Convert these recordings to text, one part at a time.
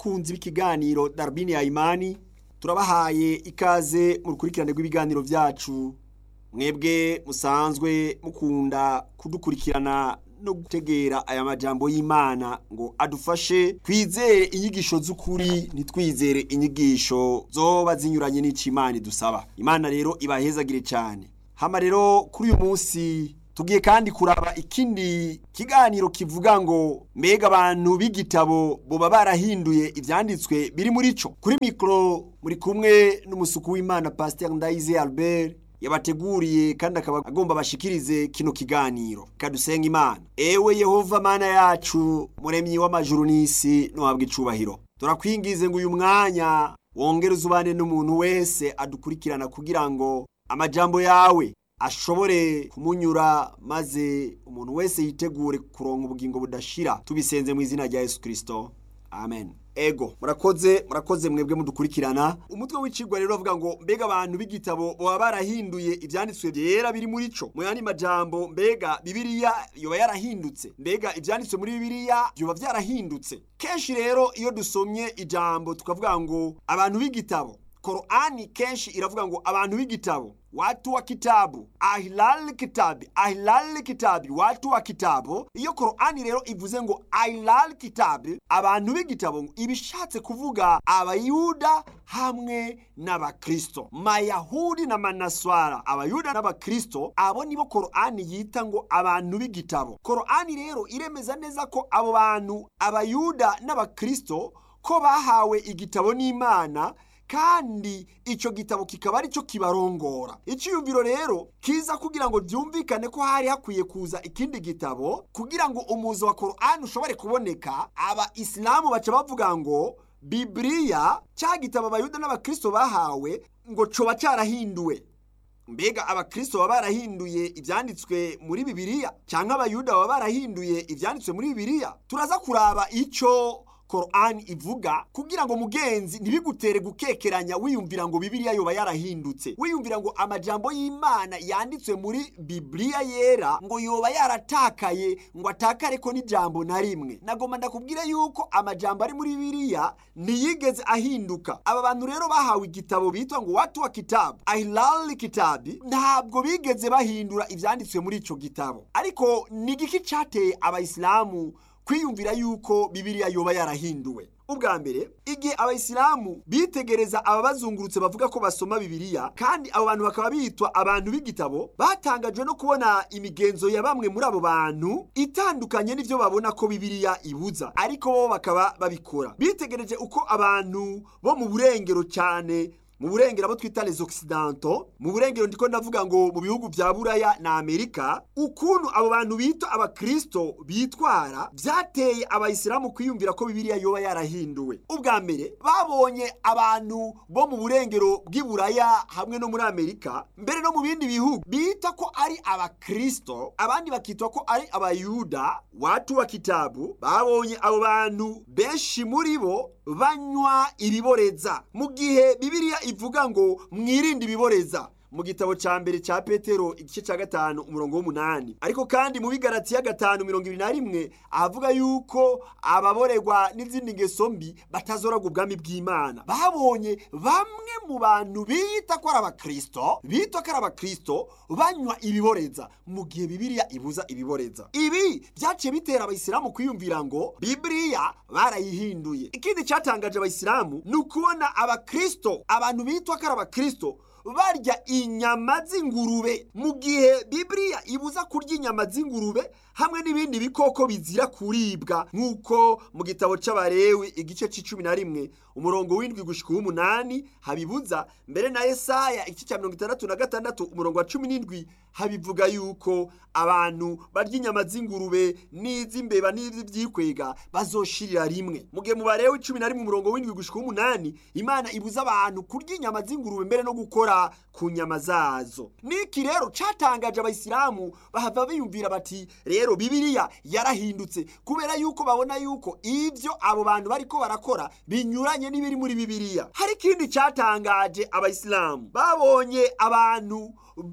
bakunzi b'ikiganiro darubini ya imani turabahaye ikaze mu rukurikirane rw'ibiganiro byacu mwebwe musanzwe mukunda kudukurikirana no gutegera aya majambo y'imana ngo adufashe twizere inyigisho z'ukuri ntitwizere inyigisho zoba zinyuranye n'icyo imana idusaba imana rero ibahezagire cyane hama rero kuri uyu munsi tugiye kandi kuraba ikindi kiganiro kivuga ngo mbega abantu b'igitabo boba barahinduye ibyanditswe biri muri cyo kuri mikoro muri kumwe n'umusuku w'imana pasiteri ndayize albert yabateguriye kandi akaba agomba bashikirize kino kiganiro kadusenga imana ewe yehova mana yacu muremyi w'amajuru n'isi ntuhabwe icubahiro turakwingize ngo uyu mwanya wongere uzubane n'umuntu wese adukurikirana kugira ngo amajambo yawe ashobore kumunyura maze umuntu wese yitegure kuronka ubugingo budashira tubisenze mu izina rya yesu kirisito amen ego murakoze murakoze mwebwe mudukurikirana umutwe w'icigwa rero avuga ngo mbega abantu b'igitabo baba barahinduye ibyanditswe byera biri muri co mu yandi majambo mbega bibiliya yoba yarahindutse mbega ibyanditswe muri bibiliya byoba byarahindutse kenshi rero iyo dusomye ijambo tukavuga ngo abantu b'igitabo korani kenshi iravuga ngo abantu b'igitabo watu wa kitabu ahlal kitabi ahlal kitabi watu wa kitabu iyo korani rero ivuze ngo ahlal kitabi abantu b'igitabo ibishatse kuvuga abayuda hamwe n'abakristo mayahudi na manaswara abayuda n'abakristo abo nibo korani yita ngo abantu b'igitabo korani rero iremeza neza ko abo bantu abayuda n'abakristo ko bahawe igitabo n'imana kandi icyo gitabo kikaba ari cyo kibarongora icyiyumviro rero kiza kugira ngo byumvikane ko hari hakwiye kuza ikindi gitabo kugira ngo umuzo wa korani ushobore kuboneka aba isilamu baca bavuga ngo bibiriya cya gitabo abayuda n'abakristo bahawe ngo coba cyarahinduwe mbega abakristo baba barahinduye ibyanditswe muri bibiliya cyangwa abayuda baba barahinduye ibyanditswe muri bibiliya turaza kuraba icyo korani ivuga kugira ngo mugenzi ntibigutere gukekeranya wiyumvira ngo bibiliya yoba yarahindutse wiyumvira ngo amajambo y'imana yanditswe muri bibiliya yera ngo yoba yaratakaye ngo atakare ko n'ijambo na rimwe nagomba ndakubwire yuko amajambo ari muri bibiliya ntiyigeze ahinduka aba bantu rero bahawe igitabo bitwa ngo watu wa kitabu ahilali kitabi ntabwo bigeze bahindura ibyanditswe muri icyo gitabo ariko ni igiki cyateye abayisilamu kwiyumvira yuko bibiliya yoba yarahinduwe ubwa mbere igihe abayisilamu bitegereza ababazungurutse bavuga ko basoma bibiliya kandi abo bantu bakaba bitwa abantu b'igitabo batangajwe no kubona imigenzo ya bamwe muri abo bantu itandukanye n'ibyo babona ko bibiliya ibuza ariko bo bakaba babikora bitegereje uko abantu bo mu burengero cyane mu burengero abo twita les occidentaux mu burengero ndiko ndavuga ngo mu bihugu vya buraya na amerika ukuntu abo bantu bita abakristo bitwara vyateye abayisilamu kwiyumvira ko bibiliya yoba yarahinduwe ubwa mbere babonye abantu bo mu burengero bw'iburaya hamwe no muri amerika mbere no mu bindi bihugu bita ko ari abakristo abandi bakitwa ko ari abayuda watu wa kitabu babonye abo bantu benshi muri bo banywa ibiboreza mu gihe bibiliya ivuga ngo mwirinde ibiboreza mu gitabo cya mbere cya petero igice cya gatanu umurongo w'umunani ariko kandi mu bigaratiya gatanu mirongo ibiri na rimwe ahavuga yuko ababorerwa n'izindi ngeso mbi batazoragwa ubwami bw'imana babonye bamwe mu bantu bita ko ari abakristo bita ko ari abakristo banywa ibiboreza mu gihe bibiliya ibuza ibiboreza ibi byaciye bitera abayisilamu kwiyumvira ngo bibiliya barayihinduye ikindi cyatangaje abayisilamu ni ukubona abakristo abantu bitwa ko ari abakristo barya inyama z'ingurube mu gihe bibiliya ibuza kurya inyama z'ingurube hamwe n'ibindi bikoko bizira kuribwa nk'uko mu gitabo c'abarewi igice c'icumi na rimwe umurongo w'indwi gushika uw'umunani habibuza mbere na yesaya igice ca mirongo itandatu na gatandatu umurongo wa cumi n'indwi habivuga yuko abantu barya inyama z'ingurube n'iz'imbeba n'iz'ivyikwega bazoshirira rimwe mu gihe mu barewi cumi na rimwe umurongo w'indwi gushika uw'umunani imana ibuza abantu kurya inyama z'ingurube mbere no gukora ku nyama zazo niki rero catangaje abayisilamu bahava biyumvira bati rero bibiliya yarahindutse kubera yuko babona yuko ivyo abo bantu bariko barakora binyuranye n'ibiri muri bibiliya hari ikindi catangaje abayisilamu babonye abantu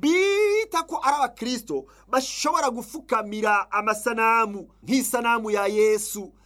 bita ko ari abakristo bashobora gufukamira amasanamu nk'isanamu ya yesu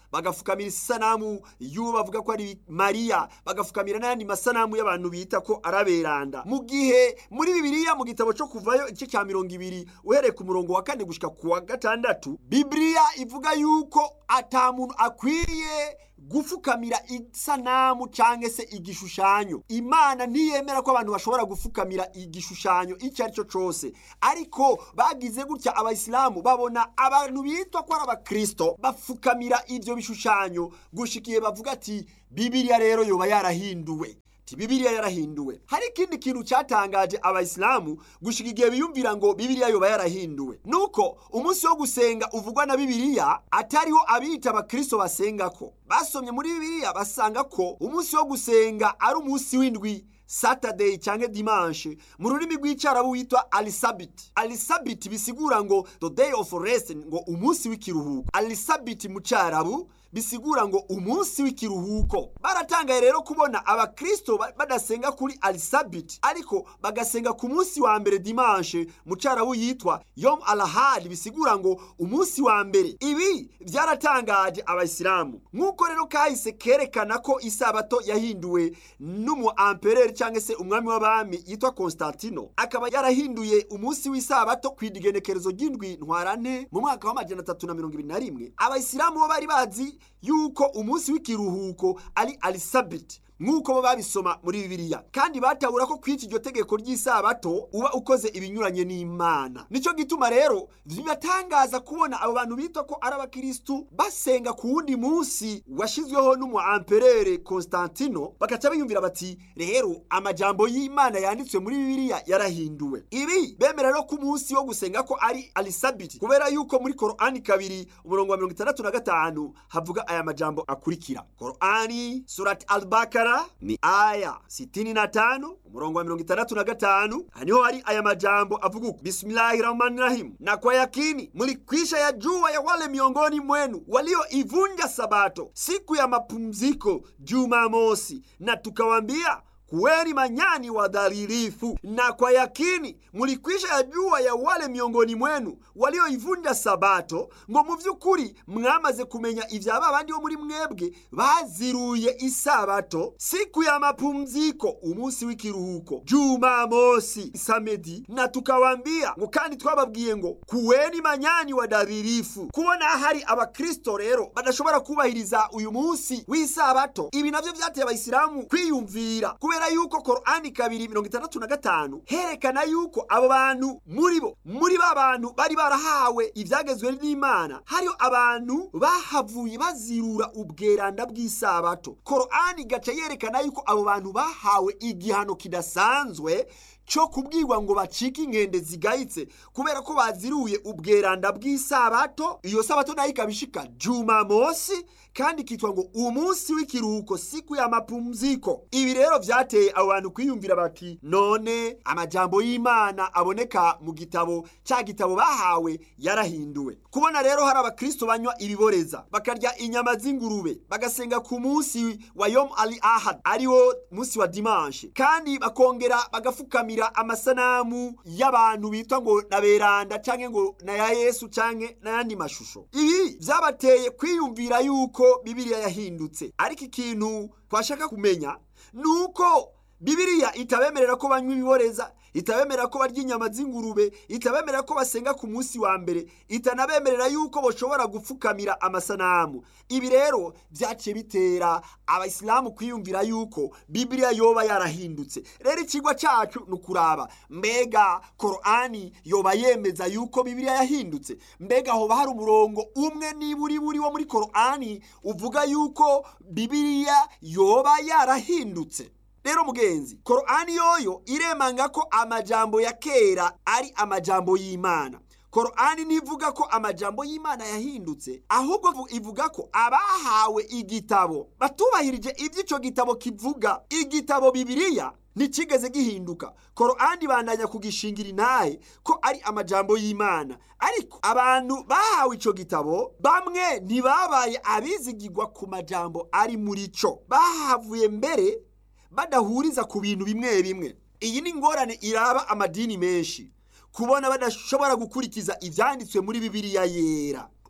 bagafukamira isanamu y'uwo bavuga ko ari mariya bagafukamira n'ayandi masanamu y'abantu bita ko araberanda mu gihe muri bibiliya mu gitabo cyo kuvayo igice cya mirongo ibiri uhereye ku murongo wa kane gushika ku wa gatandatu bibiliya ivuga yuko ata muntu akwiriye gufukamira isanamu cyangwa se igishushanyo imana ntiyemera ko abantu bashobora gufukamira igishushanyo icyo ari cyo cyose ariko bagize gutya abayisilamu babona abantu bitwa ko ari abakristo bafukamira ibyo bishushanyo gushikiye bavuga ati bibiliya rero yoba yarahinduwe bibiliya yarahinduwe hari ikindi kintu cyatangaje abayisilamu gushika igihe biyumvira ngo bibiliya yoba yarahinduwe nuko umunsi wo gusenga uvugwa na bibiliya atariho abiyita abakristo basenga ko basomye muri bibiliya basanga ko umunsi wo gusenga ari umunsi w'indwi saturday cyangwa dimanche mu rurimi rw'icyarabu witwa alisabiti alisabiti bisigura ngo the day of rest ngo umunsi w'ikiruhuko alisabiti mu cyarabu bisigura ngo umunsi w'ikiruhuko baratangaye rero kubona abakristo badasenga kuri alisabiti ariko bagasenga ku munsi wa mbere dimanche mu cyarabu yitwa yom alahadi bisigura ngo umunsi wa mbere ibi byaratangaje abayisilamu nk'uko rero kahise kerekana ko isabato yahinduwe n'umu ampereri cyangwa se umwami w'abami yitwa konstantino akaba yarahinduye umunsi w'isabato ku igenekerezo ry'indwi ntwarante mu mwaka w'amajana atatu na mirongo ibiri na rimwe abayisilamu bo bari bazi yuko umunsi w'ikiruhuko ari alisabiti nk'uko bo babisoma muri bibiliya kandi batabura ko kwica iryo tegeko ry'isabato uba ukoze ibinyuranye n'imana nicyo gituma rero bibatangaza kubona abo bantu bitwa ko ari abakirisitu basenga ku wundi munsi washyizweho n'umu amperere konstantino bagaca biyumvira bati rero amajambo y'imana yanditswe muri bibiliya yarahinduwe ibi bemera rero ko umunsi wo gusenga ko ari alisabiti kubera yuko muri korani kabiri umurongo wa mirongo itandatu na gatanu havuga aya majambo akurikira korani surati albakara ni aya sitini na tano umurongo wa mirongo itandatu na gatanu haniho hari aya majambo avuga uku bismillahi rahmani rahim na kwa yakini mlikwisha ya jua ya wale miongoni mwenu walioivunja sabato siku ya mapumziko jumamosi na tukawambia kuweni manyani wadhalilifu na kwa yakini mulikwisha yajua ya wale miongoni mwenu walioivunja sabato ngo mu by'ukuri mwamaze kumenya ibya ba bandi bo muri mwebwe baziruye isabato siku ya mapumziko umunsi w'ikiruhuko jumamosi samedi na tukawambia ngo kandi twababwiye ngo kuweni manyani wadhalilifu kubona hari abakristo rero badashobora kubahiriza uyu munsi w'isabato ibi navyo vyateye abayisilamu kwiyumvira kubera yuko korani kabiri mirongo itandatu na gatanu herekana yuko abo bantu muri bo muri ba bantu bari barahawe ibyagezwe n'imana hariho abantu bahavuye bazirura ubweranda bw'isabato korani gaca yerekana yuko abo bantu bahawe igihano kidasanzwe cyo kubwirwa ngo bacike inkende zigayitse kubera ko baziruye ubweranda bw'isabato iyo sabato nayo ikaba ishika jumamosi kandi ikitwa ngo umunsi w'ikiruhuko siku ya mapumziko ibi rero vyateye abo bantu kwiyumvira bati none amajambo y'imana aboneka mu gitabo cya gitabo bahawe yarahinduwe kubona rero hari abakristo banywa ibiboreza bakarya inyama z'ingurube bagasenga ku munsi wa yom ali ahad ariwo munsi wa dimanche kandi bakongera bagafukamira amasanamu y'abantu bitwa ngo na beranda canke ngo na ya yesu canke n'ayandi mashusho ibi vyabateye kwiyumvira yuko bibiliya yahindutse ariko ikintu twashaka kumenya ni uko bibiliya itabemerera ko banywa ibiboreza itabemerera ko barya inyama z'ingurube itabemerera ko basenga ku munsi wa mbere itanabemerera yuko bashobora gupfukamira amasanamu ibi rero byaciye bitera abayisilamu kwiyumvira yuko bibiliya yoba yarahindutse rero ikigwa cyacu ni ukuraba mbega korani yoba yemeza yuko bibiliya yahindutse mbega hoba hari umurongo umwe niburi buri wo muri korani uvuga yuko bibiliya yoba yarahindutse rero mugenzi korani yoyo iremanga ko amajambo ya kera ari amajambo y'imana korani ntivuga ko amajambo y'imana yahindutse ahubwo ivuga ko abahawe igitabo batubahirije ibyo icyo gitabo kivuga igitabo bibiliya ntikigeze gihinduka korani bandanya kugishingira intahe ko ari amajambo y'imana ariko abantu bahawe icyo gitabo bamwe ntibabaye abizigirwa ku majambo ari muri cyo bahavuye mbere badahuriza ku bintu bimwe bimwe iyi ni ingorane iraba amadini menshi kubona badashobora gukurikiza ibyanditswe muri bibiliya yera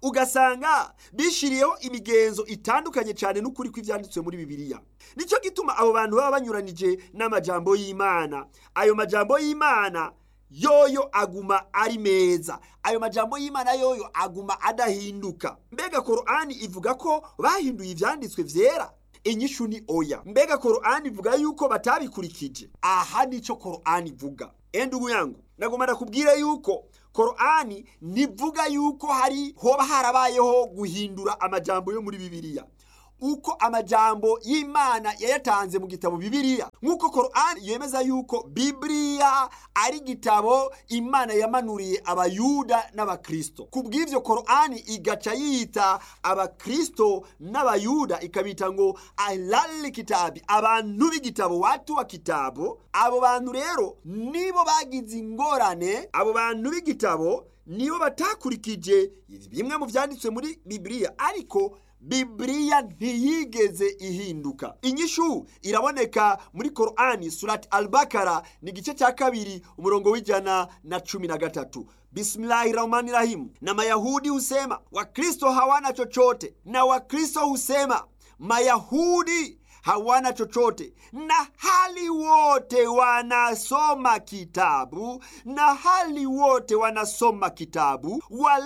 ugasanga bishiriyeho imigenzo itandukanye cyane n'ukuri kw'ibyanditswe muri bibiliya nicyo gituma abo bantu baba banyuranije n'amajambo y'imana ayo majambo y'imana yoyo aguma ari meza ayo majambo y'imana yoyo aguma adahinduka mbega korani ivuga ko bahinduye ibyanditswe byera inyishu ni oya mbega korani ivuga yuko batabikurikije aha nicyo korani ivuga enda ubuyangu nagomba ndakubwire yuko korani ntivuga yuko hari hoba harabayeho guhindura amajambo yo muri bibiliya uko amajambo y'imana yayatanze mu gitabo bibiliya nk'uko korani yemeza yuko bibiliya ari igitabo imana yamanuriye abayuda n'abakristo ku bw'ibyo korani igaca yita abakristo n'abayuda ikabita ngo alali kitabi abantu b'igitabo watu wa kitabo abo bantu rero nibo bagize ingorane abo bantu b'igitabo nibo batakurikije bimwe mu byanditswe muri bibiliya ariko bibiliya ntiyigeze ihinduka inyishu iraboneka muri korani surati albakara ni igice cya kabiri umurongo w'ijana na cumi na gatatu bismillahi rahmani rahimu na mayahudi husema wakristo hawana chochote na wakristo husema mayahudi hawana chochote na hali wote wanasoma kitabu na hali wote wanasoma kitabu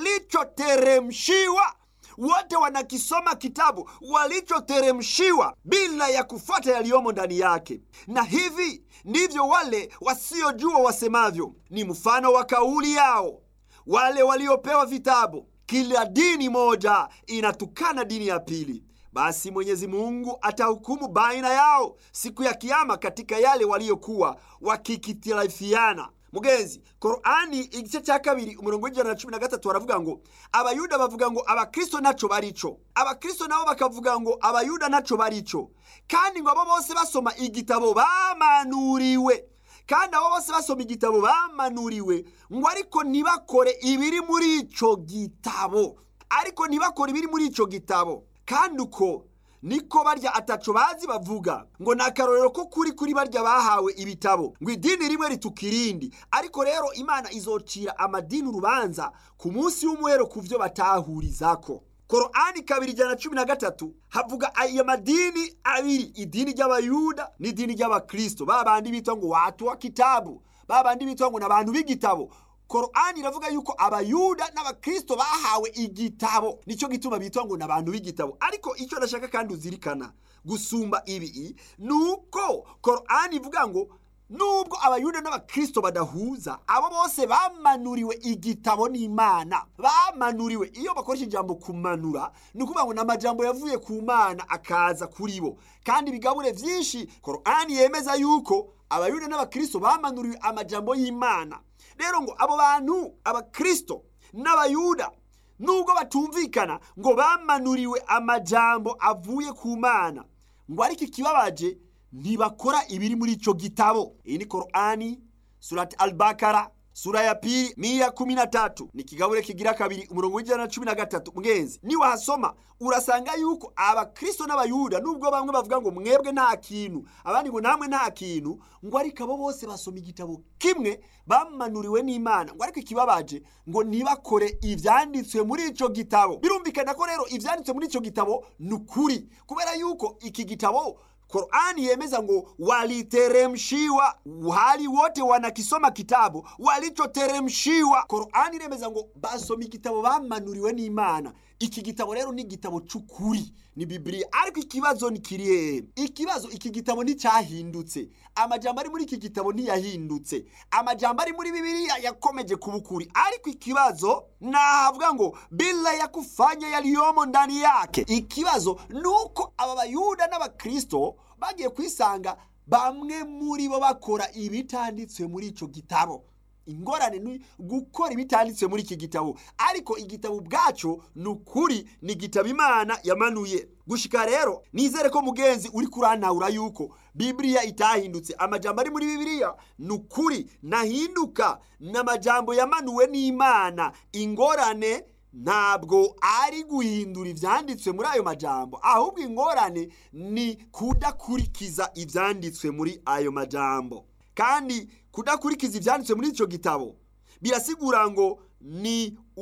walichoteremshiwa wote wanakisoma kitabu walichoteremshiwa bila ya kufuata yaliyomo ndani yake na hivi ndivyo wale wasiojua wasemavyo ni mfano wa kauli yao wale waliopewa vitabu kila dini moja inatukana dini ya pili basi mwenyezi mungu atahukumu baina yao siku ya kiama katika yale waliyokuwa wakikitirafiana mugenzi korani igice cya kabiri umurongo w'ijana na cumi na gatatu baravuga ngo abayuda bavuga ngo abakristo ntaco barico abakristo nabo bakavuga ngo abayuda ntaco barico kandi ngo abo bose basoma igitabo bamanuriwe kandi abo bose basoma igitabo bamanuriwe ngo ariko ntibakore ibiri muri ico gitabo ariko ntibakore ibiri muri ico gitabo kandi uko niko barya ataco bazi bavuga ngo ni akarorero ko kuri kuri barya bahawe ibitabo ngo idini rimwe rituka irindi ariko rero imana izocira amadini urubanza ku munsi w'umuhero ku byo batahurizako korani kabiri ijana na cumi na gatatu havuga ayo madini abiri idini ry'abayuda n'idini ry'abakristo ba bandi bitwa ngo watu wa kitabu ba bandi bitwa ngo ni abantu b'igitabo korani iravuga yuko abayuda n'abakristo bahawe igitabo nicyo gituma bitwa ngo ni abantu b'igitabo ariko icyo ndashaka kandi uzirikana gusumba ibi ni uko korani ivuga ngo nubwo abayuda n'abakristo badahuza abo bose bamanuriwe igitabo n'imana bamanuriwe iyo bakoresha ijambo kumanura ni ukuvuga ngo ni amajambo yavuye ku mana akaza kuri bo kandi ibigabure byinshi korani yemeza yuko abayuda n'abakristo bamanuriwe amajambo y'imana rero ngo abo bantu abakristo n'abayuda nubwo batumvikana ngo bamanuriwe amajambo avuye ku mana ngo ariko ikibabaje ntibakora ibiri muri ico gitabo iyi ni korani surati albakara sura ya pili miya kumi na tatu ni kigabure kigira kabiri umurongo w'ijana na cumi na gatatu mgenzi niwahasoma urasanga yuko abakristo n'abayuda nubwo bamwe bavuga ngo mwebwe nta kintu abandi ngo namwe nta kintu ngo ariko abo bose basoma igitabo kimwe bamanuriwe n'imana ngo ariko ikibabaje ngo ntibakore ivyanditswe muri ico gitabo birumvikana ko rero ivyanditswe muri ico gitabo ni ukuri kubera yuko iki gitabo Qur'ani yemeza ngo waliteremshiwa, hali wote wanakisoma kitabu walichoteremshiwa. Qur'ani iremeza ngo basoma igitabo bamanuriwe n'Imana. Iki gitabo rero ni igitabo c'ukuri, ni Biblia. Ariko ikibazo ni kiri hehe? Ikibazo iki gitabo nticyahindutse. Amajambo ari muri iki gitabo ntiyahindutse. Amajambo ari muri Biblia yakomeje kuba ukuri. Ariko ikibazo nahavuga ngo bila ya kufanya yaliyomo ndani yake. Ikibazo nuko aba Bayuda n'Abakristo bagiye kwisanga bamwe muri bo bakora ibitanditswe muri ico gitabo ingorane ni gukora ibitanditswe muri iki gitabo ariko igitabo ubwaco ni ukuri ni igitabo imana yamanuye gushika rero nizere ko mugenzi uri kurantahura yuko bibiliya itahindutse amajambo ari muri bibiliya ni ukuri nahinduka ni amajambo yamanuwe n'imana ingorane ntabwo ari guhindura ibyanditswe muri ayo majambo ahubwo ingorane ni kudakurikiza ibyanditswe muri ayo majambo kandi kudakurikiza ibyanditswe muri icyo gitabo birasigura ngo ni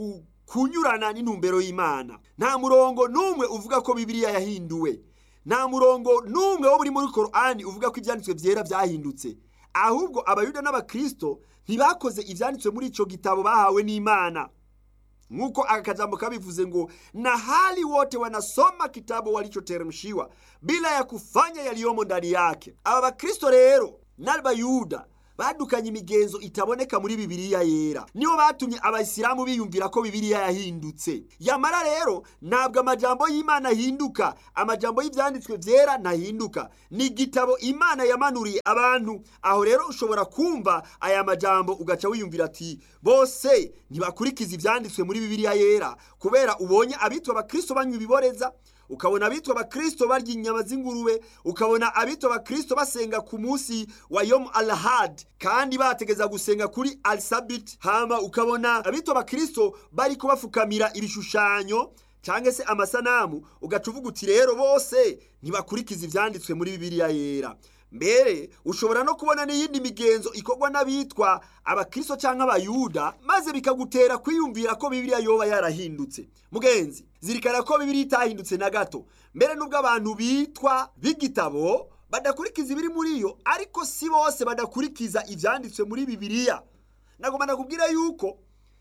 kunyurana n'intumbero y'imana nta murongo n'umwe uvuga ko bibiliya yahinduwe nta murongo n'umwe wo muri muri korani uvuga ko ibyanditswe byera byahindutse ahubwo abayuda n'abakristo ntibakoze ibyanditswe muri icyo gitabo bahawe n'imana nk'uko aka kajambo kabivuze ngo na hali wote wanasoma kitabu walichoteremshiwa bila ya kufanya yaliyomo ndani yake aba bakristo rero n'abayuda badukanye imigenzo itaboneka muri bibiliya yera nibo batumye abayisilamu biyumvira ko bibiliya yahindutse yamara rero ntabwo amajambo y'imana ahinduka amajambo y'ibyanditswe byera ntahinduka ni igitabo imana yamanuriye abantu aho rero ushobora kumva aya majambo ugaca wiyumvira ati bose ntibakurikiza ibyanditswe muri bibiliya yera kubera ubonye abitwa abakristo banywa ibiboreza ukabona abitwa abakristo barya inyama z'ingurube ukabona abitwa abakristo basenga ku munsi wa yomu alahad kandi bategeza gusenga kuri alisabiti hama ukabona abitwa abakristo bari kubafukamira ibishushanyo cyangwa se amasanamu ugaca uvuga uti rero bose ntibakurikiza ibyanditswe muri bibiliya yera mbere ushobora no kubona n'iyindi migenzo ikorwa n'abitwa abakristo cyangwa abayuda maze bikagutera kwiyumvira ko bibiliya yoba yarahindutse mugenzi zirikana ko bibiliya itahindutse na gato mbere n'ubwo abantu bitwa b'igitabo badakurikiza ibiri muri yo ariko si bose badakurikiza ibyanditswe muri bibiliya nagomba nakubwira yuko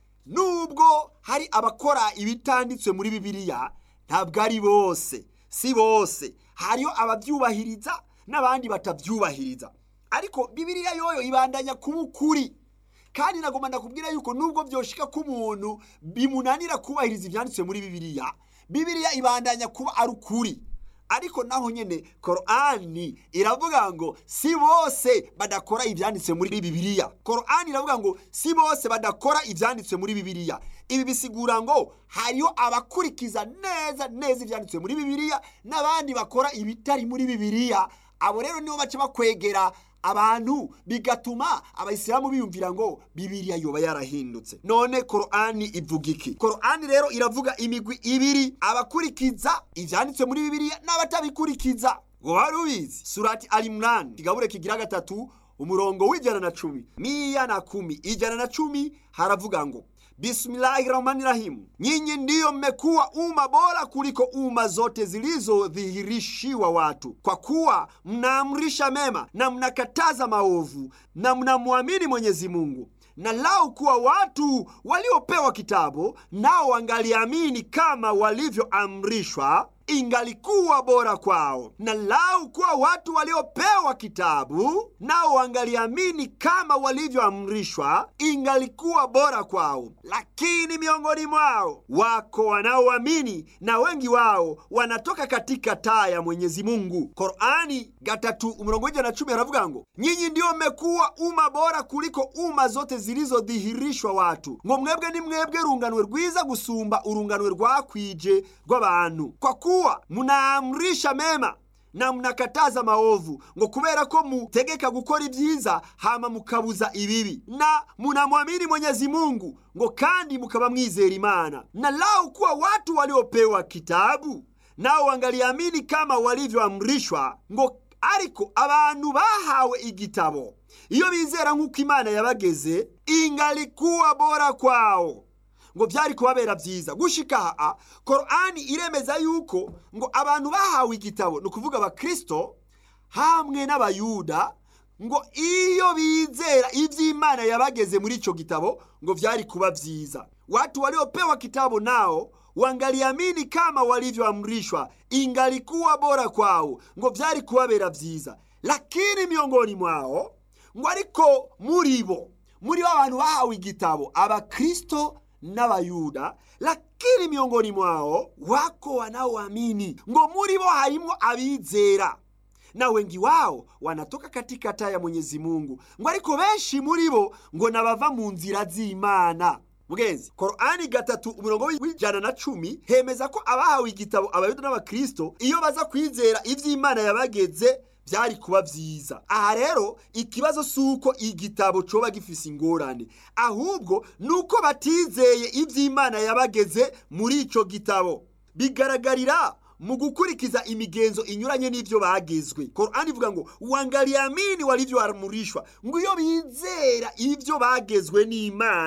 nubwo hari abakora ibitanditswe muri bibiliya ntabwo ari bose si bose hariyo ababyubahiriza n'abandi batabyubahiriza ariko bibiliya yoyo ibandanya kuba ukuri kandi nagomba ndakubwira yuko nubwo byoshika ko umuntu bimunanira kubahiriza ibyanditswe muri bibiliya bibiliya ibandanya kuba ari ukuri ariko naho nyine korani iravuga ngo si bose badakora ibyanditse muri bibiliya korani iravuga ngo si bose badakora ibyanditswe muri bibiliya ibi bisigura ngo hariho abakurikiza neza neza ibyanditswe muri bibiliya n'abandi bakora ibitari muri bibiliya abo rero nibo baca bakwegera abantu bigatuma abayisilamu biyumvira ngo bibiliya yoba yarahindutse none korani ivuga iki korani rero iravuga imigwi ibiri abakurikiza ibyanditswe muri bibiliya n'abatabikurikiza ngo wari ubizi surati alimurani kigabure kigira gatatu umurongo w'ijana na cumi miya na kumi ijana na cumi haravuga ngo Bismillahirrahmanirrahim. Nyinyi ndiyo mmekuwa umma bora kuliko umma zote zilizodhihirishiwa watu, kwa kuwa mnaamrisha mema na mnakataza maovu na mnamwamini Mwenyezi Mungu. Na lau kuwa watu waliopewa kitabu nao wangaliamini kama walivyoamrishwa ingalikuwa bora kwao. Na lau kuwa watu waliopewa kitabu nao wangaliamini kama walivyoamrishwa, ingalikuwa bora kwao. Lakini miongoni mwao wako wanaoamini, na wengi wao wanatoka katika taa ya Mwenyezi Mungu. Korani gatatu umurongo w'ijana na cumi haravuga ngo nyinyi ndiyo mmekuwa umma bora kuliko umma zote zilizodhihirishwa watu, ngo mwebwe ni mwebwe runganwe rwiza gusumba urunganwe rwakwije rw'abantu kwa kuwa munaamrisha mema na mnakataza maovu ngo kubera ko mutegeka gukora ibyiza hama mukabuza ibibi na munamwamini Mwenyezi Mungu ngo kandi mukaba mwizera Imana na lau kuwa watu waliopewa kitabu nao wangaliamini kama walivyoamrishwa ngo ariko abantu bahawe igitabo iyo bizera nk'uko Imana yabageze ingalikuwa bora kwao ngo byari kubabera byiza gushika aha korani iremeza yuko ngo abantu bahawe igitabo ni ukuvuga abakristo hamwe n'abayuda ngo iyo bizera iby'imana yabageze muri icyo gitabo ngo byari kuba byiza watu waliopewa kitabu nao wangaliamini kama walivyoamrishwa ingalikuwa bora kwao ngo byari kubabera byiza lakini miongoni mwao ngo ariko muri bo muri bo abantu bahawe igitabo abakristo n'abayuda lakini miongoni mwao wako wanaoamini ngo muri bo harimo abizera na wengi wao wanatoka katika taa ya Mwenyezi Mungu ngo ariko benshi muri bo ngo nabava mu nzira z'Imana mugenzi korani gatatu umurongo w'ijana na cumi hemeza ko abahawe igitabo abayuda n'abakristo iyo baza kwizera ivy'imana yabageze byari kuba byiza aha rero ikibazo si uko igitabo coba gifise ingorane ahubwo ni uko batizeye iby'imana yabageze muri ico gitabo bigaragarira mu gukurikiza imigenzo inyuranye n'ibyo bagezwe korani ivuga ngo wangaliamini walivyoamrishwa ngo iyo bizera ibyo bagezwe n'imana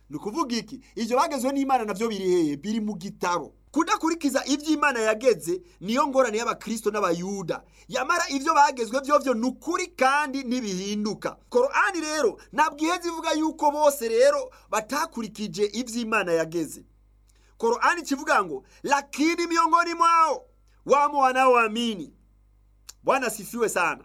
ni ukuvuga iki ibyo bagezwe n'imana nabyo biri hehe biri mu gitabo kudakurikiza ibyo imana yageze niyo ngorane y'abakristo n'abayuda yamara ibyo bagezwe byovyo ni ukuri kandi ntibihinduka korani rero ntabwo iheze ivuga yuko bose rero batakurikije ibyo imana yageze korani kivuga ngo lakini miongoni mwao wamo wanaoamini bwana sifiwe sana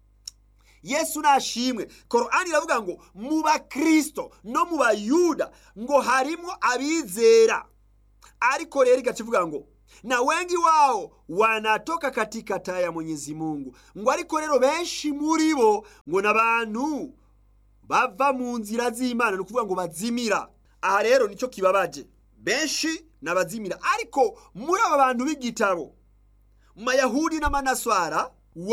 yesu nashimwe korani iravuga ngo mu bakristo no mu bayuda ngo harimo abizera ariko rero igakivuga ngo na wengi wao wanatoka katika taa ya mwenyezi mungu ngo ariko rero benshi muri bo ngo n'abantu bava mu nzira z'imana ni ukuvuga ngo bazimira aha rero nicyo kibabaje benshi n'abazimira ariko muri aba bantu b'igitabo mayahudi n'amanaswara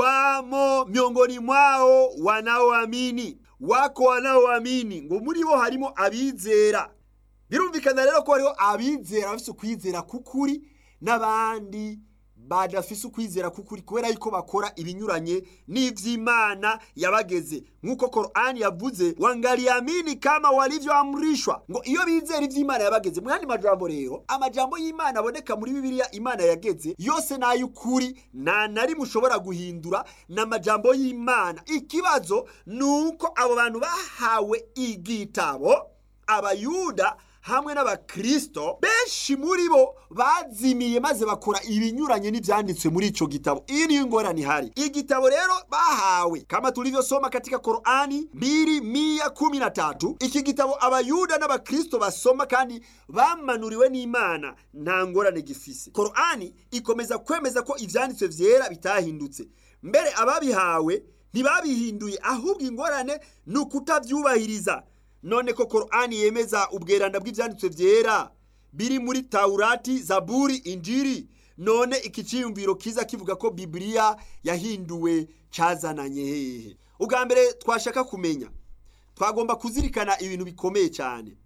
wamo miongoni mwao wanaoamini wako wanaoamini ngo muri bo harimo abizera birumvikana rero ko hariho abizera bafise ukwizera k'ukuri n'abandi badafise ukwizera k'ukuri kubera yuko bakora ibinyuranye n'ivy'imana yabageze nk'uko korani yavuze wangaliamini kama walivyoamrishwa ngo iyo bizera ivy'imana yabageze mu yandi majambo rero amajambo y'imana aboneka muri bibiliya imana yageze yose n'ay'ukuri nta na rimwe ushobora guhindura ni amajambo y'imana ikibazo ni uko abo bantu bahawe igitabo abayuda hamwe n'abakristo benshi muri bo bazimiye maze bakora ibinyuranye n'ivyanditswe muri ico gitabo iyi niyo ingorane ihari igitabo rero bahawe kama tulivyosoma katika korani mbili mia kumi na tatu iki gitabo abayuda n'abakristo basoma kandi bamanuriwe n'imana nta ngorane gifise korani ikomeza kwemeza ko ivyanditswe vyera bitahindutse mbere ababihawe ntibabihinduye ahubwo ingorane ni ukutavyubahiriza none ko korani yemeza ubweranda bw'ibyanditswe byera biri muri tawurati zaburi injiri none iki cyiyumviro kiza kivuga ko bibiliya yahinduwe cyazananye hehe ubwa mbere twashaka kumenya twagomba kuzirikana ibintu bikomeye cyane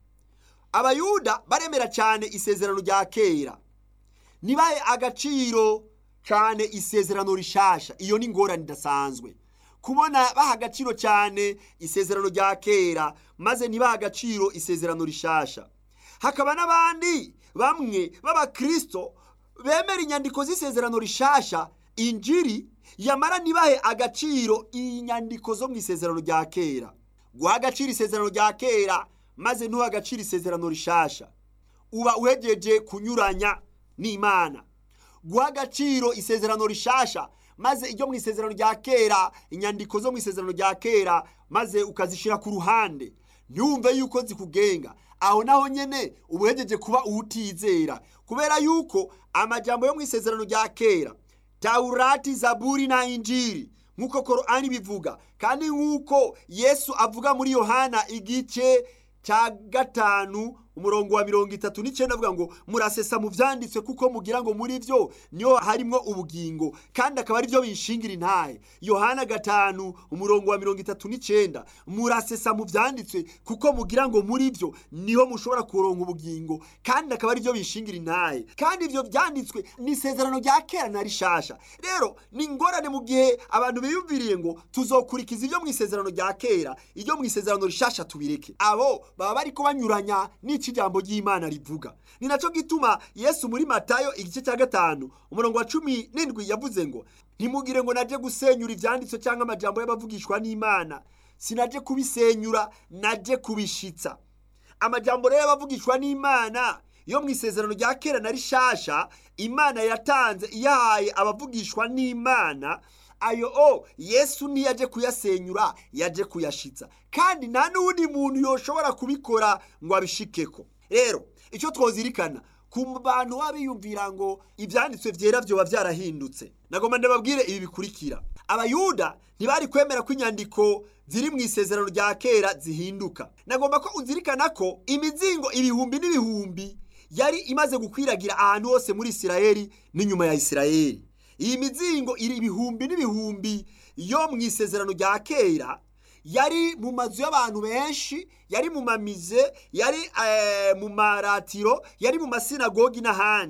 abayuda baremera cyane isezerano rya kera ntibahe agaciro cyane isezerano rishasha iyo ni ingorane idasanzwe kubona baha agaciro cyane isezerano rya kera maze ntibaha agaciro isezerano rishasha hakaba n'abandi bamwe b'abakristo bemera inyandiko z'isezerano rishasha injiri yamara ntibahe agaciro inyandiko zo mu isezerano rya kera guha agaciro isezerano rya kera maze ntuha agaciro isezerano rishasha uba uhegeje kunyuranya n'imana guha agaciro isezerano rishasha maze iryo mu isezerano rya kera inyandiko zo mu isezerano rya kera maze ukazishyira ku ruhande ntiwumve yuko zikugenga aho naho nyine uba uhegeje kuba uwutizera kubera yuko amajambo yo mu isezerano rya kera tawurati zaburi na injiri nk'uko korani bivuga kandi nk'uko yesu avuga muri yohana igice cya gatanu umurongo wa mirongo itatu n'icyenda avuga ngo murasesa mu byanditswe kuko mugira ngo muri byo niho harimo ubugingo kandi akaba ari byo bishingira intahe yohana gatanu umurongo wa mirongo itatu n'icyenda murasesa mu byanditswe kuko mugira ngo muri byo niho mushobora kuronka ubugingo kandi akaba ari byo bishingira intahe kandi ibyo byanditswe ni isezerano rya kera na rishasha rero ni ingorane mu gihe abantu biyumviriye ngo tuzokurikiza ibyo mu isezerano rya kera ibyo mu isezerano rishasha tubireke abo baba bari banyuranya n'iki ijambo ry'imana rivuga ni nacyo gituma yesu muri matayo igice cya gatanu umurongo wa cumi n'indwi yavuze ngo ntimugire ngo naje gusenyura ibyanditswe cyangwa amajambo y'abavugishwa n'imana sinaje kubisenyura naje kubishitsa amajambo rero y'abavugishwa n'imana yo mu isezerano rya kera na rishasha imana yatanze iyahaye abavugishwa n'imana ayo o yesu ntiyaje kuyasenyura yaje kuyashitsa kandi nta n'undi muntu yoshobora kubikora ngo abishikeko rero icyo twozirikana ku bantu baba biyumvira ngo ibyanditswe byera byoba byarahindutse nagomba ndababwire ibi bikurikira abayuda ntibari kwemera ko inyandiko ziri mu isezerano rya kera zihinduka nagomba ko uzirikana ko imizingo ibihumbi n'ibihumbi yari imaze gukwiragira ahantu hose muri isirayeli n'inyuma ya isirayeli iyi mizingo iri ibihumbi n'ibihumbi yo mu isezerano rya kera yari mu mazu y'abantu benshi yari mu mamize yari mu maratiro yari mu masinagogi n'ahandi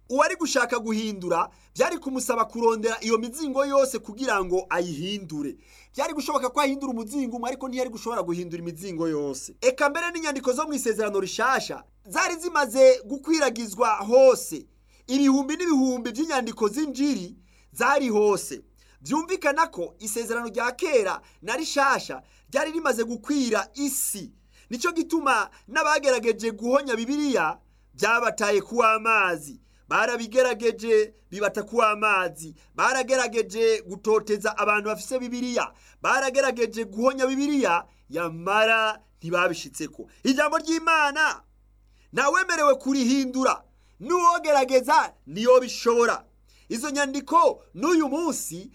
uwari gushaka guhindura byari kumusaba kurondera iyo mizingo yose kugira ngo ayihindure byari gushoboka ko ahindura umuzingo umwe ariko ntiyari gushobora guhindura imizingo yose eka mbere n'inyandiko zo mu isezerano rishasha zari zimaze gukwiragizwa hose ibihumbi n'ibihumbi by'inyandiko z'injiri zari hose byumvikana ko isezerano rya kera na rishasha ryari rimaze gukwira isi nicyo gituma n'abagerageje guhonya bibiliya byabataye kuwa amazi barabigerageje bibata kuwa amazi baragerageje gutoteza abantu bafise bibiliya baragerageje guhonya bibiliya yamara ntibabishitseko ijambo ry'imana ntawemerewe kurihindura n'uwogerageza niyo bishobora izo nyandiko n'uyu munsi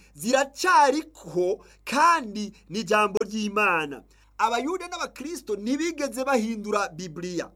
ziracyariko kandi ni ijambo ry'imana abayuda n'abakristo ntibigeze bahindura bibiliya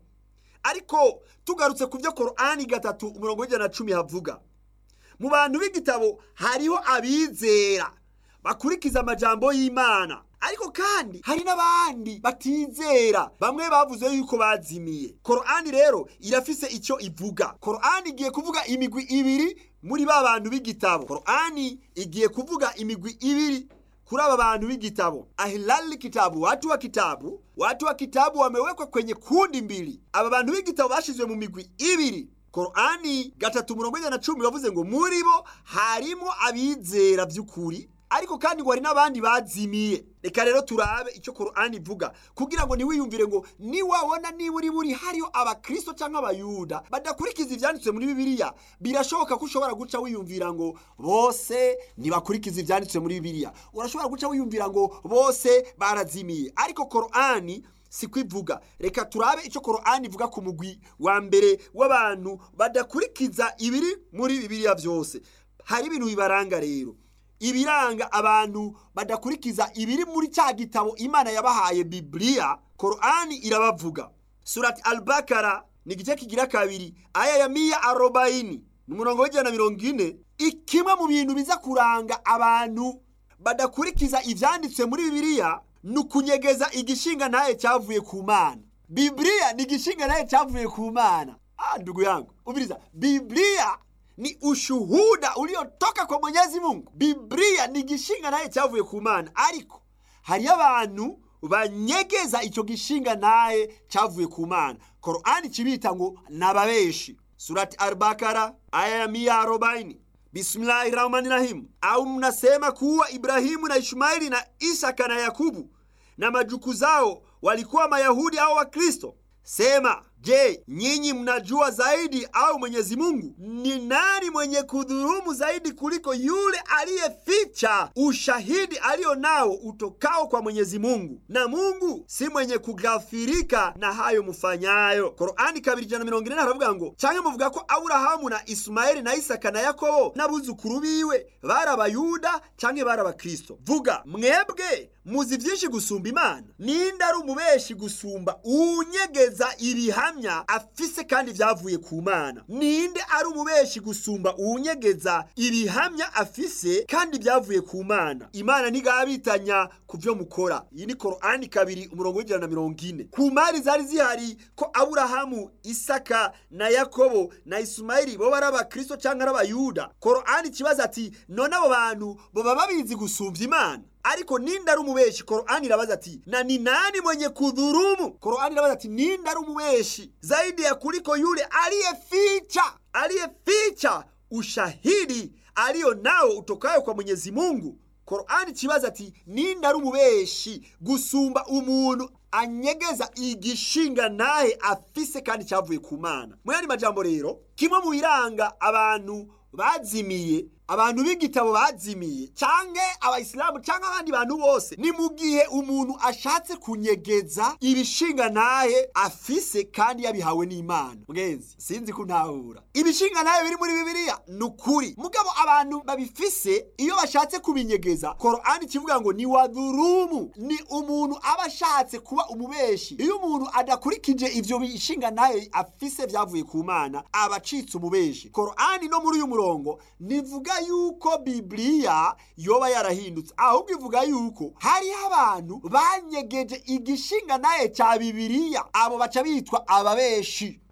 ariko tugarutse ku byo korani gatatu umurongo w'ijana na cumi havuga mu bantu b'igitabo hariho abizera bakurikiza amajambo y'imana ariko kandi hari n'abandi batizera bamwe bavuze yuko bazimiye korani rero irafise icyo ivuga korani igiye kuvuga imigwi ibiri muri ba bantu b'igitabo korani igiye kuvuga imigwi ibiri kuri aba bantu b'igitabo ahilali kitabu watu wa kitabu watu wa kitabu wamewekwa kwenye kundi mbili aba bantu b'igitabo bashizwe mu migwi ibiri korani gatatu murongo ijana na cumi bavuze ngo muri bo harimo abizera by'ukuri ariko kandi ngo hari n'abandi bazimiye reka rero turabe icyo korani ivuga kugira ngo ntiwiyumvire ngo niwabona niba uri buri hariho abakristo cyangwa abayuda badakurikiza ibyanditswe muri bibiliya birashoboka ko ushobora guca wiyumvira ngo bose ntibakurikiza ibyanditswe muri bibiliya urashobora guca wiyumvira ngo bose barazimiye ariko korani siko ivuga reka turabe icyo korani ivuga ku mugwi wa mbere w'abantu badakurikiza ibiri muri bibiliya byose hari ibintu bibaranga rero ibiranga abantu badakurikiza ibiri muri cya gitabo imana yabahaye bibiliya korani irabavuga surati albakara ni igice kigira kabiri aya ya miya arobayini ni umurongo w'ijana na mirongo ine ikimwe mu bintu biza kuranga abantu badakurikiza ibyanditswe muri bibiliya ni ukunyegeza igishinga ntaye cyavuye ku mana bibiliya ni igishinga ntaye cyavuye ku mana ah ndugu yangu ubiriza bibiliya ni ushuhuda uliotoka kwa Mwenyezi Mungu. Biblia ni gishinga naye cyavuye ku Mana, ariko hariyo abantu banyegeza icyo gishinga naye cyavuye ku Mana. Qur'ani kibita ngo nababeshi. Surati Al-Bakara aya ya mia arobaini. Bismillahi rahmani rahim. Au mnasema kuwa Ibrahimu na Ishmaeli na Isaka na Yakubu na majuku zao walikuwa Mayahudi au Wakristo? Sema, je, nyinyi mnajua zaidi au Mwenyezi Mungu? Ni nani mwenye kudhulumu zaidi kuliko yule aliyeficha ushahidi aliyo nao utokao kwa Mwenyezi Mungu? Na Mungu si mwenye kughafirika na hayo mufanyayo. Korani kabiri ijana mirongo ine haravuga ngo canke muvuga ko Aburahamu na Ismaeli na Isaka na Yakobo n'abuzukuru biwe bari Abayuda canke bari Abakristo? Vuga mwebwe muzi vyinshi gusumba Imana. Ninde ari umubeshi gusumba unyegeza ibihamya afise kandi vyavuye ku Mana? Ninde ari umubeshi gusumba unyegeza ibihamya afise kandi vyavuye ku Mana? Imana ntigabitanya ku vyo mukora. Iyi ni Korani kabiri umurongo w'ijana na mirongo ine. Ku mari zari zihari ko Aburahamu, Isaka na Yakobo na Ismaili bo bari Abakristo canke ari Abayuda. Korani kibaza ati none abo bantu boba babizi gusumvya Imana? ariko ninde ari umubeshi korani irabaza ati na ni nani mwenye kudhurumu korani irabaza ati ninde ari umubeshi zaidi ya kuliko yule aliyeficha aliyeficha ushahidi aliyo nao utokayo kwa mwenyezi mungu korani kibaza ati ninde ari umubeshi gusumba umuntu anyegeza igishinga nahe afise kandi cyavuye ku mana mwari majambo rero kimwe mu biranga abantu bazimiye abantu b'igitabo bazimiye canke abayisilamu canke abandi bantu bose ni mu gihe umuntu ashatse kunyegeza ibishinga nahe afise kandi yabihawe n'imana mwenzi sinzi ko ntahura ibishinga nahe biri muri bibiliya ni ukuri mugabo abantu babifise iyo bashatse kubinyegeza korani kivuga ngo ni wadhurumu ni umuntu aba ashatse kuba umubeshi iyo umuntu adakurikije ivyo bishinga nahe afise vyavuye ku mana aba acitse umubeshi korani no muri uyu murongo nivuga yuko bibiliya yoba yarahindutse ahubwo ivuga yuko hariho abantu banyegeje igishinga naye cya bibiliya abo baca bitwa ababeshi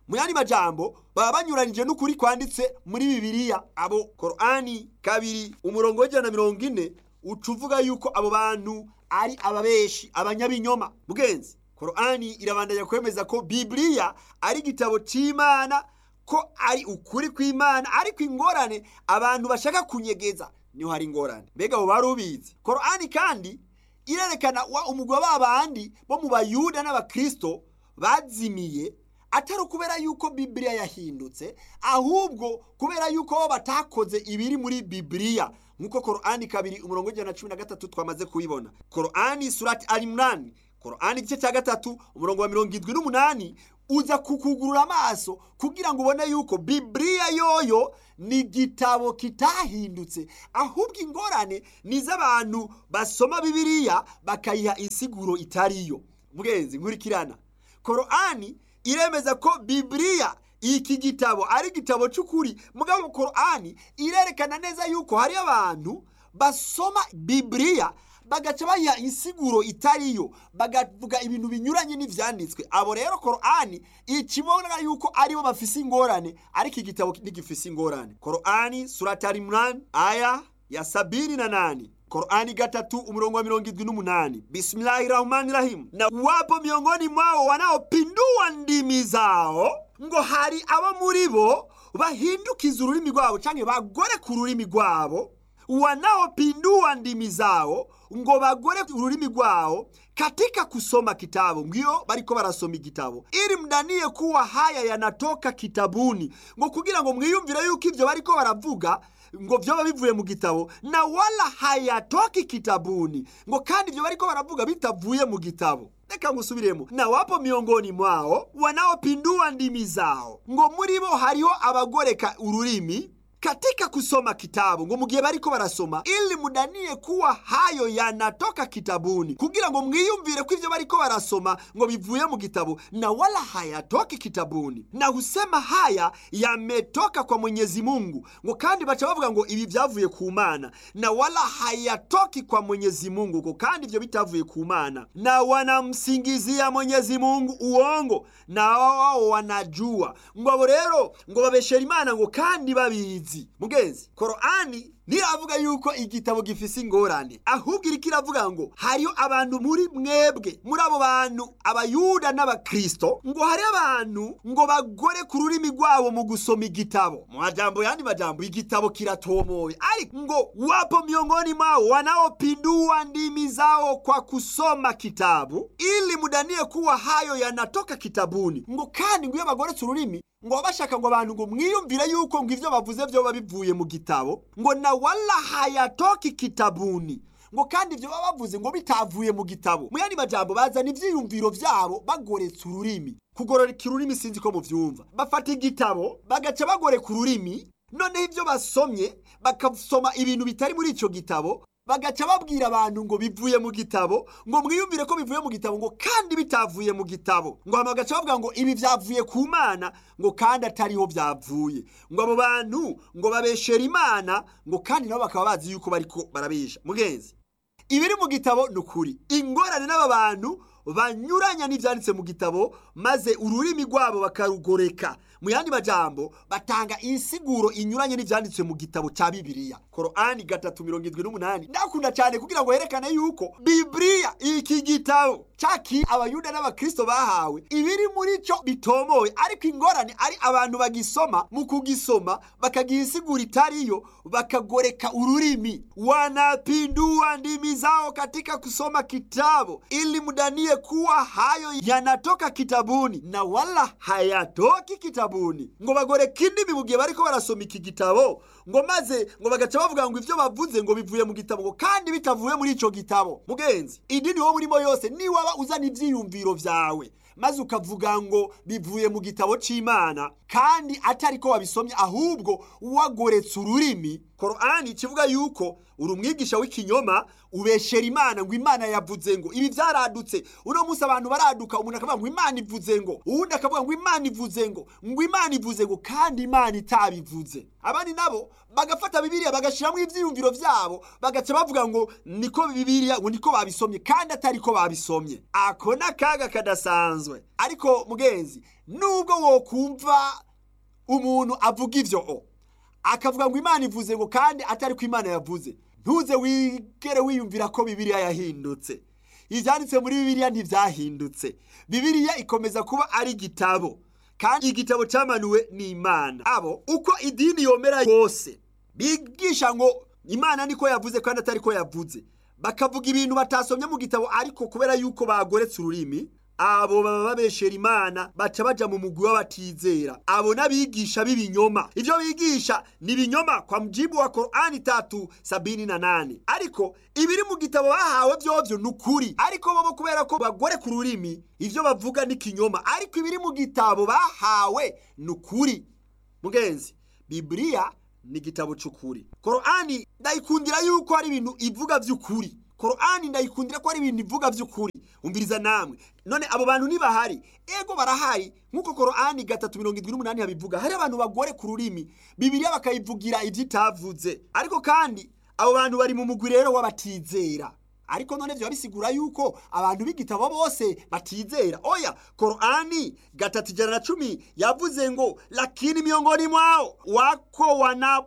mu yandi majambo baba banyuranije n'ukuri kwanditse muri bibiliya abo korani kabiri umurongo w'ijana na mirongo ine uca uvuga yuko abo bantu ari ababeshi abanyabinyoma mugenzi korani irabandanya kwemeza ko bibiliya ari igitabo cy'imana ko ari ukuri kw'imana ariko ingorane abantu bashaka kunyegeza niho hari ingorane mbega abo bari ubizi korani kandi irerekana wa umugwi wa bandi bo mu bayuda n'abakristo bazimiye atari ukubera yuko bibiliya yahindutse ahubwo kubera yuko bo batakoze ibiri muri bibiliya nk'uko korani kabiri umurongo w'ijana na cumi na gatatu twamaze kubibona korani surati arimurani korani igice cya gatatu umurongo wa mirongo irindwi n'umunani uza kukugurura amaso kugira ngo ubone yuko bibiliya yoyo ni igitabo kitahindutse ahubwo ingorane ni iz'abantu basoma bibiliya bakayiha insiguro itariyo mugenzi nkurikirana korani iremeza ko bibiliya iki gitabo ari igitabo cy'ukuri mugabo korani irerekana neza yuko hari abantu basoma bibiliya bagaca bayiha insiguro itariyo bagavuga ibintu binyuranye n'ivyanditswe abo rero korani ikibona yuko aribo bafise ingorane ariko igitabo ntigifise ingorane korani surati arimran aya ya sabini na nane korani gatatu umurongo wa mirongo irindwi n'umunani bismillahi rahmani rahim na wapo miongoni mwao wanaopindua ndimi zao ngo hari abo muri bo bahindukiza ururimi rwabo canke bagore ku rurimi rwabo wanaopindua ndimi zao ngo bagore ururimi rwao katika kusoma kitabu ngio bariko barasoma igitabo ili mdanie kuwa haya yanatoka kitabuni ngo kugira ngo mwiyumvire yuko ivyo bariko baravuga ngo vyoba bivuye mu gitabo na wala hayatoki kitabuni ngo kandi ivyo bariko baravuga bitavuye mu gitabo reka ngusubiremo na wapo miongoni mwao wanaopindua ndimi zao ngo muri bo hariho abagoreka ururimi katika kusoma kitabu ngo mugihe bariko barasoma ili mudanie kuwa hayo yanatoka kitabuni kugira ngo mwiyumvire ko ivyo bariko barasoma ngo bivuye mu gitabo na wala hayatoki kitabuni na husema haya yametoka kwa mwenyezi mungu ngo kandi baca bavuga ngo ibi vyavuye ku mana na wala hayatoki kwa mwenyezi mungu ngo kandi ivyo bitavuye ku mana na wanamsingizia mwenyezi mungu uongo na wao wanajua ngo abo rero ngo babeshera imana ngo kandi babizi mugenzi korani ntiravuga yuko igitabo gifise ingorane ahubwo iriko iravuga ngo hariyo abantu muri mwebwe muri abo bantu abayuda n'abakristo ngo hari abantu ngo bagore ku rurimi rwabo mu gusoma igitabo mu majambo yandi majambo igitabo kiratomoye ariko ngo wapo miongoni mwao wanaopindua ndimi zao kwa kusoma kitabu ili mudanie kuwa hayo yanatoka kitabuni ngo kandi ngo iyo bagoretse ururimi ngo bashaka ngo abantu ngo mwiyumvire yuko ngo ivyo bavuze vyoba bivuye mu gitabo ngo na wala hayatoki kitabuni ngo kandi ivyo baba bavuze ngo bitavuye mu gitabo mu yandi majambo bazana ivyiyumviro vyabo bagoretse ururimi kugororeka ururimi sinzi ko muvyumva bafata igitabo bagaca bagoreka ururimi noneho ivyo basomye bakasoma ibintu bitari muri ico gitabo bagaca babwira abantu ngo bivuye mu gitabo ngo mwiyumvire ko bivuye mu gitabo ngo kandi bitavuye mu gitabo ngo hama bagaca bavuga ngo ibi vyavuye ku mana ngo kandi atariho vyavuye ngo abo bantu ngo babeshera imana ngo kandi nabo bakaba bazi yuko bariko barabesha mugenzi ibiri mu gitabo ni ukuri ingorane n'aba bantu banyuranya n'ivyanditse mu gitabo maze ururimi rwabo bakarugoreka mu yandi majambo batanga insiguro inyuranye n'ivyanditswe mu gitabo ca bibiliya korani gatatu mirongo indwi n'umunani ndakunda cyane kugira ngo herekane yuko bibiliya iki gitabo caki abayuda n'abakristo bahawe ibiri muri cyo bitomoye ariko ingorane ari abantu bagisoma mu kugisoma bakagiha insiguro itariyo bakagoreka ururimi wanapindua ndimi zao katika kusoma kitabu ili mdanie kuwa hayo yanatoka kitabuni na wala hayatoki kitabuni ngo bagoreka indimi mu gihe bariko barasoma iki gitabo ngo maze ngo bagaca bavuga ngo ivyo bavuze ngo bivuye mu gitabo ngo kandi bitavuye muri ico gitabo mugenzi idini wo murimo yose niwaba uzana ivyiyumviro vyawe maze ukavuga ngo bivuye mu gitabo c'imana kandi atari ko wabisomye ahubwo wagoretse ururimi korani kivuga yuko uri umwigisha w'ikinyoma ubeshera imana ngo imana yavuze ngo ibi byaradutse uno munsi abantu baraduka umuntu akavuga ngo imana ivuze ngo uwundi akavuga ngo imana ivuze ngo ngo imana ivuze ngo kandi imana itabivuze abandi nabo bagafata bibiliya bagashyiramo ibyiyumviro byabo bagaca bavuga ngo niko bibiliya ngo niko babisomye kandi atari ko babisomye ako ni akaga kadasanzwe ariko mugenzi nubwo wokumva umuntu avuga ibyo o akavuga ngo imana ivuze ngo kandi atari ko imana yavuze ntuze wigere wiyumvira ko bibiliya yahindutse ibyanditse muri bibiliya ntibyahindutse bibiliya ikomeza kuba ari igitabo kandi igitabo cyamanuwe n'imana abo uko idini yomera yose bigisha ngo imana niko yavuze kandi atari ko yavuze bakavuga ibintu batasomye mu gitabo ariko kubera yuko bagoretse ururimi abo baba babeshera imana baca baja mu mugwi w'abatizera abo n'abigisha b'ibinyoma ivyo bigisha ni ibinyoma kwa mujibu wa korani tatu sabini na nane ariko ibiri mu gitabo bahawe vyovyo ni ukuri ariko bobo kubera ko bagore ku rurimi ivyo bavuga ni kinyoma ariko ibiri mu gitabo bahawe ni ukuri mugenzi bibiliya ni igitabo c'ukuri korani ndayikundira yuko ari ibintu ivuga vy'ukuri korani ndayikundira ko ari ibintu ivuga by'ukuri umviriza namwe none abo bantu ntibahari ego barahari nk'uko korani gatatu mirongo irindwi n'umunani habivuga hari abantu bagore ku rurimi bibiriya bakayivugira ibyo itavuze ariko kandi abo bantu bari mu mugwi rero w'abatizera ariko none byaba bisigura yuko abantu b'igitabo bose batizera oya korani gatatu ijana na cumi yavuze ngo lakini miongoni mwao wako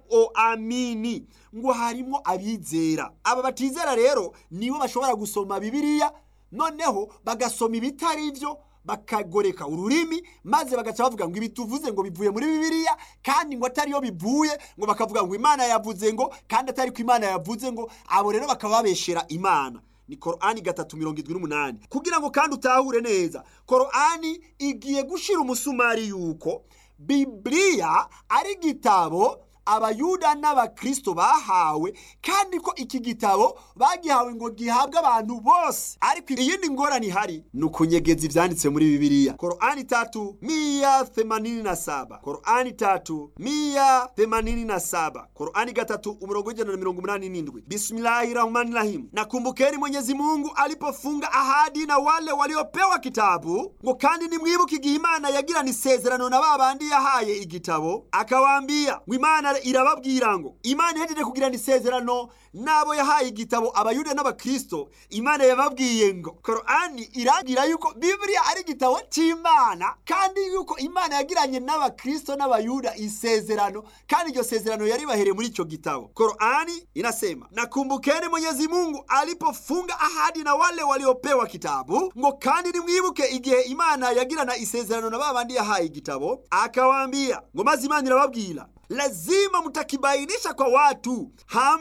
wanaoamini ngo harimo abizera aba batizera rero nibo bashobora gusoma bibiliya noneho bagasoma ibitari byo bakagoreka ururimi maze bagaca bavuga ngo ibi tuvuze ngo bivuye muri bibiliya kandi ngo atariyo bivuye ngo bakavuga ngo imana yavuze ngo kandi atari ko imana yavuze ngo abo rero bakaba babeshera imana ni korani gatatu mirongo irindwi n'umunani kugira ngo kandi utahure neza korani igiye gushira umusumari yuko bibiliya ari igitabo abayuda n'abakristo bahawe kandi ko iki gitabo bagihawe ngo gihabwe abantu bose ariko iyindi ngorane ihari ni ukunyegeza ivyanditse muri bibiliya korani tatu miya themanini na saba korani tatu miya themanini na saba korani gatatu umurongo w'ijana na mirongo umunani n'indwi bismillahi rahmani rahim nakumbukeni mwenyezi mungu alipofunga ahadi na wale waliopewa kitabu ngo kandi nimwibuke igihe imana yagirana isezerano na ba bandi yahaye igitabo akawaambia ngo imana irababwira ngo imana ihejeje kugirana isezerano n'abo yahaye igitabo abayuda n'abakristo imana yababwiye ngo korani iragira yuko bibiliya ari igitabo cy'imana kandi yuko imana yagiranye n'abakristo n'abayuda isezerano kandi iryo sezerano yaribahereye muri icyo gitabo korani inasema nakumbukeni mwenyezi mungu alipofunga ahadi na wale waliopewa kitabu ngo kandi nimwibuke igihe imana yagirana isezerano na ba bandi yahaye igitabo akawaambia ngo maze imana irababwira lazima mtakibainisha kwa watu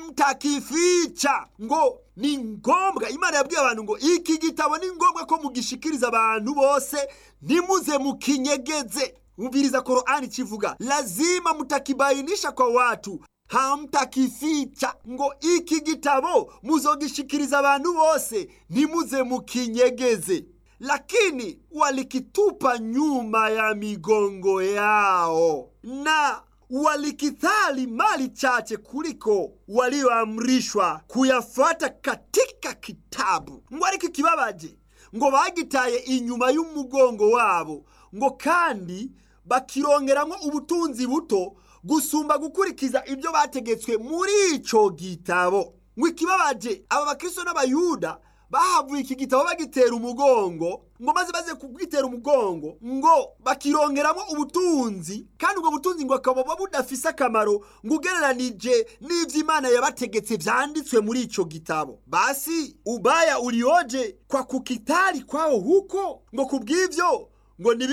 hamtakificha ngo ni ngombwa imana yabwiye abantu ngo iki gitabo ni ngombwa ko mugishikiriza abantu bose ntimuze mukinyegeze umviriza korani kivuga lazima mutakibainisha kwa watu hamtakificha ngo iki gitabo muzogishikiriza abantu bose ntimuze mukinyegeze lakini walikitupa nyuma ya migongo yao na walikithali mali chache kuliko walioamrishwa kuyafuata katika kitabu ngo ariko ikibabaje ngo bagitaye inyuma y'umugongo wabo ngo kandi bakirongeramo ubutunzi buto gusumba gukurikiza ibyo bategetswe muri icyo gitabo ngo ikibabaje aba bakristo n'abayuda bahavuye iki gitabo bagitera umugongo ngo maze baze kugitera umugongo ngo bakirongeramo ubutunzi kandi ubwo butunzi ngo akaba budafise akamaro ngo ugereranije n'ivyo imana yabategetse vyanditswe muri ico gitabo basi ubaya ulioje kwa kukitari kwao huko ngo kubw'ivyo ngo ni